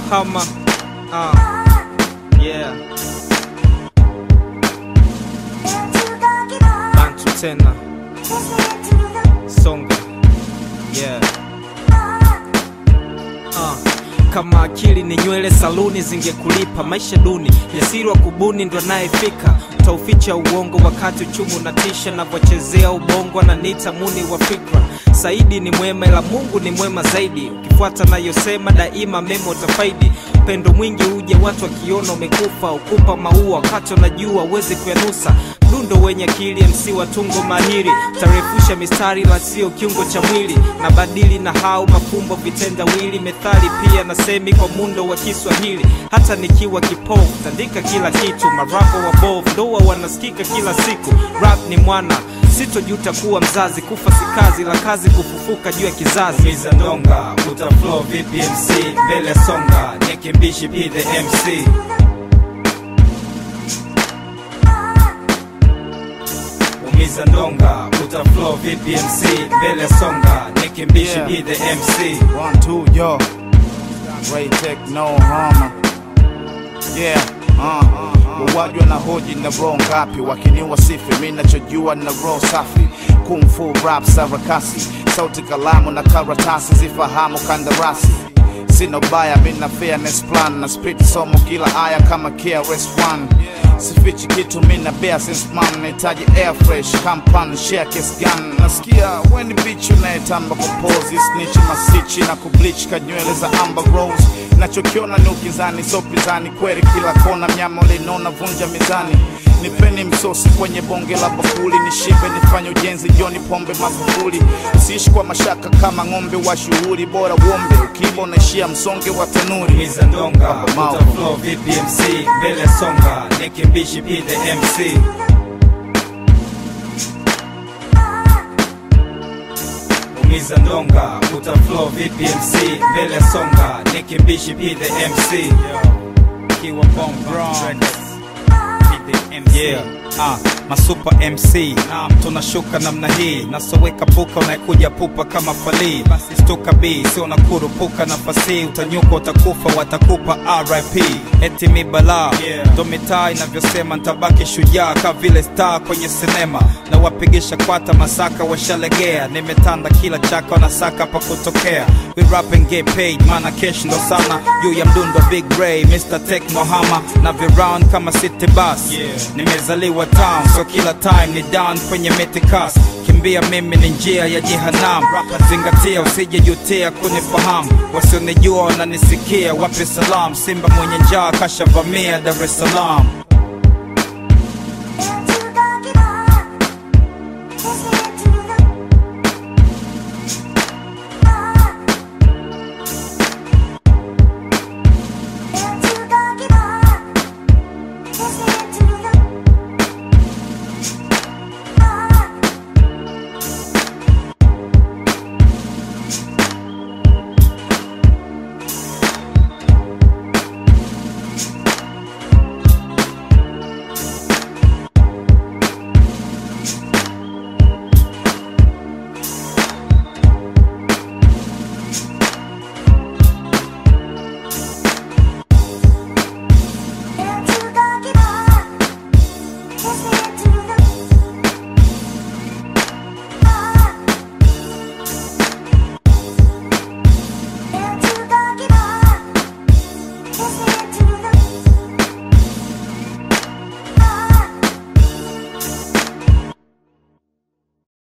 Mohama. Uh, yeah. Bantu tena. Songa. Yeah. Uh, kama akili ni nywele saluni zingekulipa maisha duni jasiri wa kubuni ndo anayefika utauficha uongo wakati uchumi unatisha navyochezea ubongo ananiita muni wa fikra saidi ni mwema ila mungu ni mwema zaidi ukifuata nayosema daima mema utafaidi upendo mwingi uje watu wakiona umekufa ukupa maua wakati unajua uwezi kuyanusa mdundo wenye akili mc wa tungo mahiri tarefusha mistari la sio kiungo cha mwili na badili na hau mafumbo vitendawili methali pia na semi kwa mundo wa kiswahili hata nikiwa kipofu tandika kila kitu marapo wa bov ndoa wanasikika kila siku rap ni mwana sitojuta kuwa mzazi kufa si kazi la kazi kufufuka juu ya kizazi Miza ndonga uta flow vipi MC mbele songa nikimbishi be the MC Umiza ndonga uta flow vipi MC mbele songa nikimbishi Yeah. be the MC One, two, yo. Ray Tech, no harm. Yeah, uh. Wawajwa na hoji na roho ngapi wakiniwa sifi mi nachojua na roho safi kung fu rap sarakasi sauti kalamu na karatasi zifahamu kandarasi sina ubaya mi na fairness plan na spit somo kila aya kama KRS-One sifichi kitu mi na bear since man nahitaji air fresh kampan share kiss gun nasikia weni bitch unayetamba kupozi snitch masichi na kubleach kanywele za amber rose nachokiona ni ukizani so pizani kweli kila kona mnyama ulinona vunja mizani nipeni msosi kwenye bonge la bakuli nishibe nifanye ujenzi joni pombe magufuli siishi kwa mashaka kama ng'ombe wa shughuli bora uombe ukiiba unaishia msonge wa tanuri Miza ndonga Mau. uta flow vipi MC mbele songa nikimbishi be the MC Umiza ndonga uta flow vipi MC mbele songa nikimbishi be the MC Kiwa Bomb Bronx. Be the MC. Yeah. Ah, masupa MC naam, tunashuka namna hii nasoweka puka unaekuja pupa kama falii basi stuka b sio na kurupuka nafasi utanyuka utakufa watakupa RIP eti mi balaa Yeah. ndo mitaa inavyosema ntabaki shujaa ka vile star kwenye sinema na wapigisha kwata masaka washalegea nimetanda kila chaka wanasaka pa kutokea we rap and get paid mana cash ndo sana juu ya mdundo big ray Mr. Tech Mohama na viround kama city bus Yeah. nimezaliwa town so kila time ni down kwenye metikas kimbia mimi ni njia ya jehanam zingatia usijejutia kunifahamu wasionijua wananisikia wape salam simba mwenye njaa kashavamia dar es salaam Into the